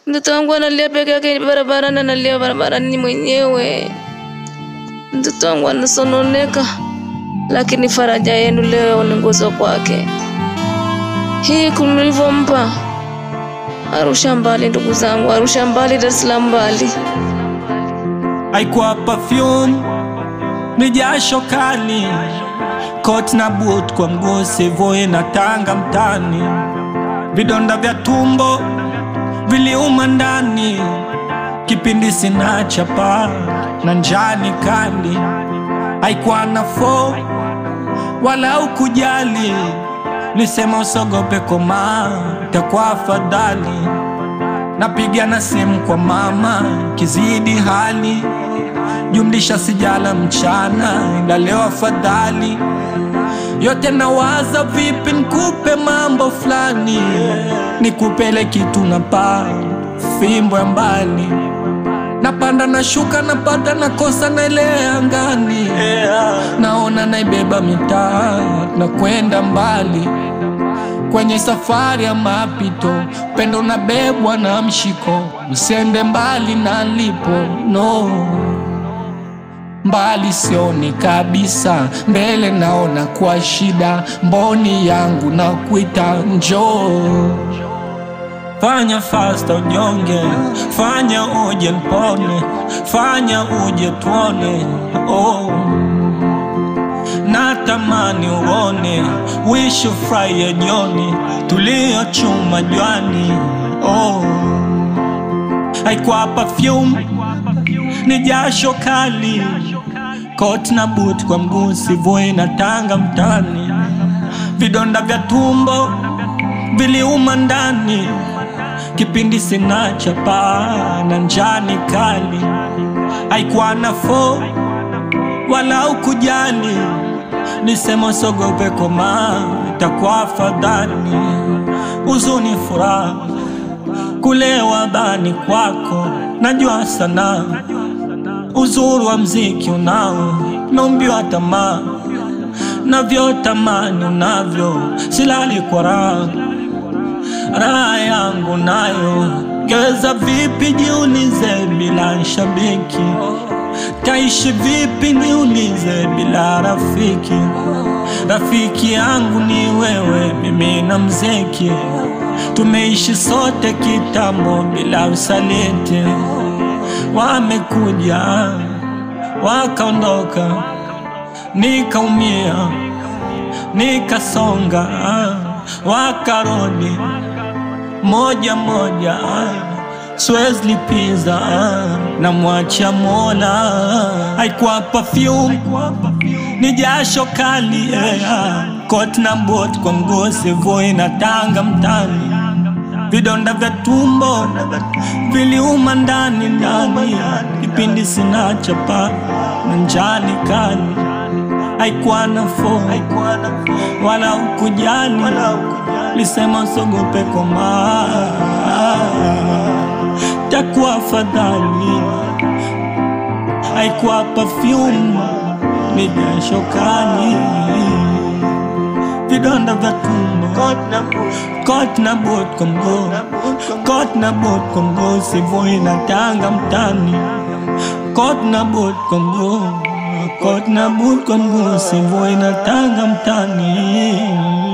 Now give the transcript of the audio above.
Mtoto wangu analia peke yake barabarani, analia barabarani mwenyewe. Mtoto wangu anasononeka, lakini faraja yenu leo ni nguzo kwake. Hii mlivyompa Arusha mbali, ndugu zangu, Arusha mbali, Dar es Salaam mbali. haikuwa perfume, ni jasho kali, kot na boot kwa mguu, Savoy na Tanga mtani, vidonda vya tumbo viliuma ndani, kipindi sina chapa na njani kali, haikuwa nafuu wala ukujali, lisema usogope koma, takuwa afadhali napiga na simu kwa mama kizidi hali jumlisha sijala mchana ila leo afadhali yote nawaza vipi nikupe mambo fulani nikupele kitu na paa fimbo ya mbali napanda na shuka napata nakosa naelea angani naona naibeba mitaa na kwenda mbali kwenye safari ya mapito, pendo nabebwa na mshiko, usende mbali na lipo no mbali sioni kabisa, mbele naona kwa shida, mboni yangu na kuita njoo Fanya fasta unyonge, fanya uje npone, fanya uje tuone oh natamani uone wishu furahi jioni tuliochuma jwani oh. haikuwa perfume ni jasho kali kot na boot kwa mguu Savoy na Tanga mtani vidonda vya tumbo viliuma ndani kipindi sina chapa na njani kali haikuwa nafuu wala ukujali nisema sogope koma takuwa afadhali huzuni furaha kulewa bani kwako najua sana uzuri wa mziki unao naumbiwa tamaa navyotamani unavyo silali kwa raha raha yangu nayo geza vipi jiulize bila shabiki taishi vipi niulize bila rafiki rafiki yangu ni wewe mimi na mzeki tumeishi sote kitambo bila usaliti wamekuja wakaondoka nikaumia nikasonga wakarudi moja moja siwezi lipiza na mwacha Mola. Haikuwa perfume, ni jasho kali yeah. Kot na bot kwa mguu Savoy na Tanga mtani, vidonda vya tumbo viliuma ndani ndani, kipindi sina chapa na njani kali. Haikuwa nafuu wala ukujali, lisema usogope koma takuwa afadhali. Haikuwa perfume, ni jasho kali, vidonda vya tumbo, kot na boot kwa mguu, kot na boot kwa mguu, Savoy na Tanga mtani, kot na boot kwa mguu, kot na boot kwa mguu, Savoy na Tanga mtani.